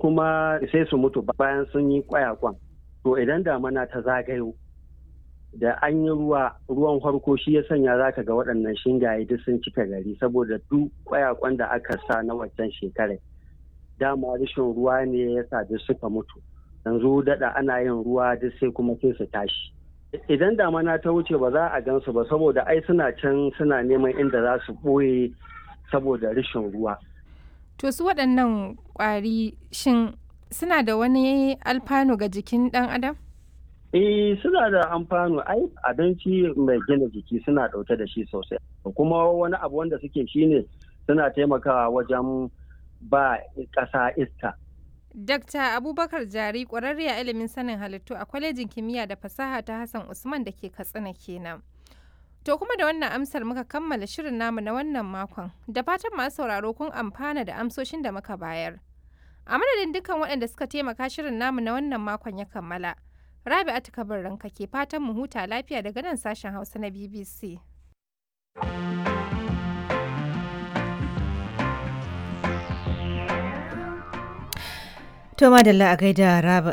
kuma sai su mutu bayan sun yi kwayakwan to idan damana ta zagayo da an yi ruwa ruwan farko shi ya sanya za ka ga waɗannan shingaye duk sun cika gari saboda duk kwayakwan da aka sa na waccan shekarar dama rashin ruwa ne ya sa duk suka mutu yanzu daɗa ana yin ruwa duk sai kuma sai su tashi idan damana ta wuce ba za a gansu ba saboda ai suna can suna neman inda za su ɓoye saboda rashin ruwa To su waɗannan ƙwari shin suna da wani alfanu ga jikin ɗan adam? Eh suna da amfano ai abinci mai gina jiki suna ɗauke da shi sosai kuma wani abu wanda suke shine suna taimakawa wajen ba ƙasa iska. Dakta Abubakar Jari ƙwararre a ilimin sanin halittu a kwalejin kimiyya da fasaha ta Hassan Usman da ke Katsina kenan. To kuma da wannan amsar muka kammala shirin namu na wannan makon da fatan masu sauraro kun amfana da amsoshin da muka bayar. A madadin dukkan waɗanda suka taimaka shirin namu na wannan makon ya kammala. Rabi'atu Kabir ranka ke fatan mu huta lafiya daga nan sashen Hausa na BBC. To madalla a gaida